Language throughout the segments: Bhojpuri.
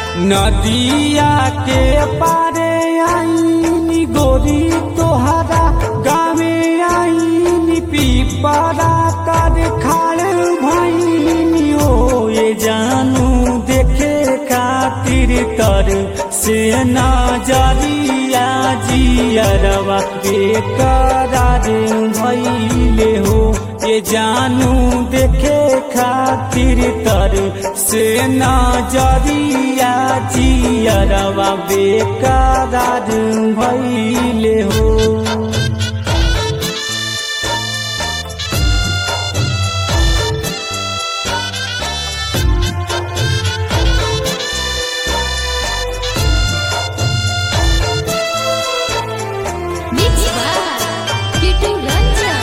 नदिया के पारे आईनी गोरी तोहरा गावे आईनी पीपरा कर खाड़ भईनी ओ ये जानू देखे खातिर तर से नजरिया जियरवा बेकरार भइले हो ये जानू देखे खातिर तर से नजरिया जियरवा बेकरार भइले हो Mix by Kitu Ranjan.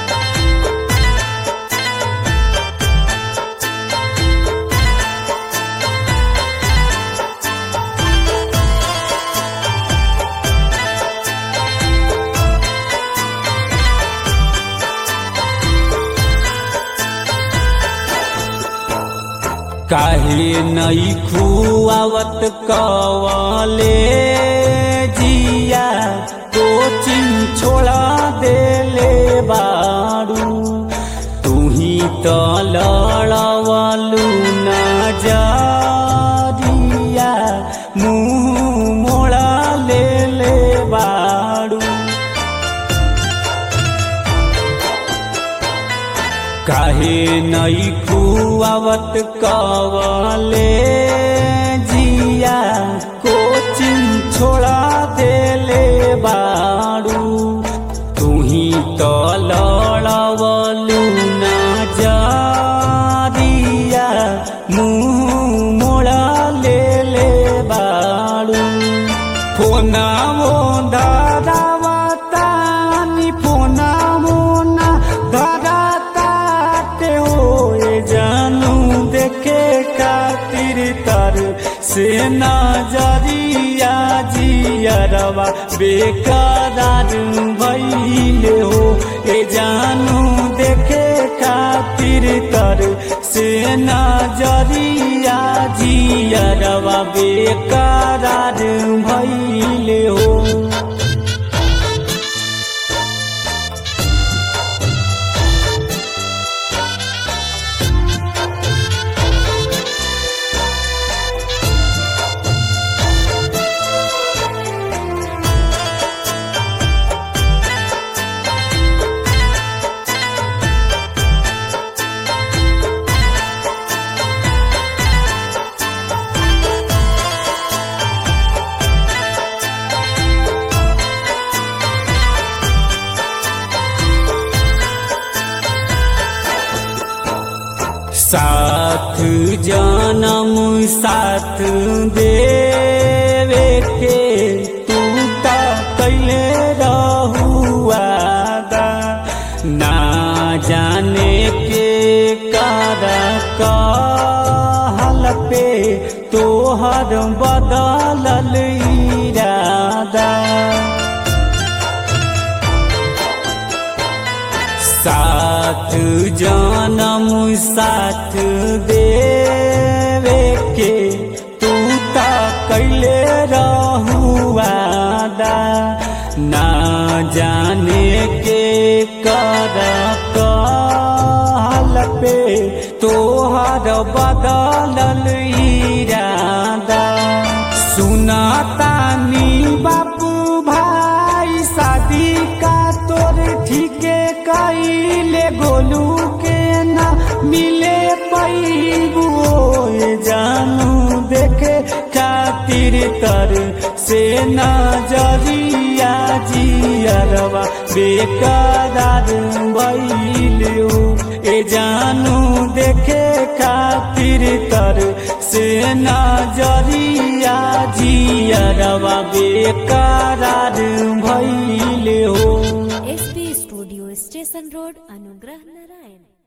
काहे नई खुआवत कवले जिया कोचिंग छोड़ा देले बारू तू ही तो लड़वलू नजरिया मुँह मोड़ा लेले बारू काहे नई खुआवत कवले जिया कोचिंग छोड़ा देले बारू तू ही तो लड़वलू नजरिया मुँह मोड़ा लेले बारू फोना मो दादावतानी फोना मोना दादाते होए जानू देखे खातिर तर से नजरिया जियरवा बेकरार भइले हो ए जानू देखे खातिर तर से नजरिया जियरवा बेकरार भइले हो साथ जनम साथ देवे के तू ता कैले रहुआदा ना जाने के कर कहल पे तोहर बदलल इरादा साथ जनम साथ देवे के तू ता कैले रहुआदा ना जाने के कर कहल पे तोहर बदलल इरादा सुनातानी बापू भाई शादी का तोर ठीके कैले गोलू के ना मिले पैबू जानू देखे खातिर तर से नजरिया जियरवा बेकरार भइलू ए जानू देखे खातिर तर से नजरिया जियरवा बेकरार भइले हो एसपी स्टूडियो स्टेशन रोड अनुग्रह नारायण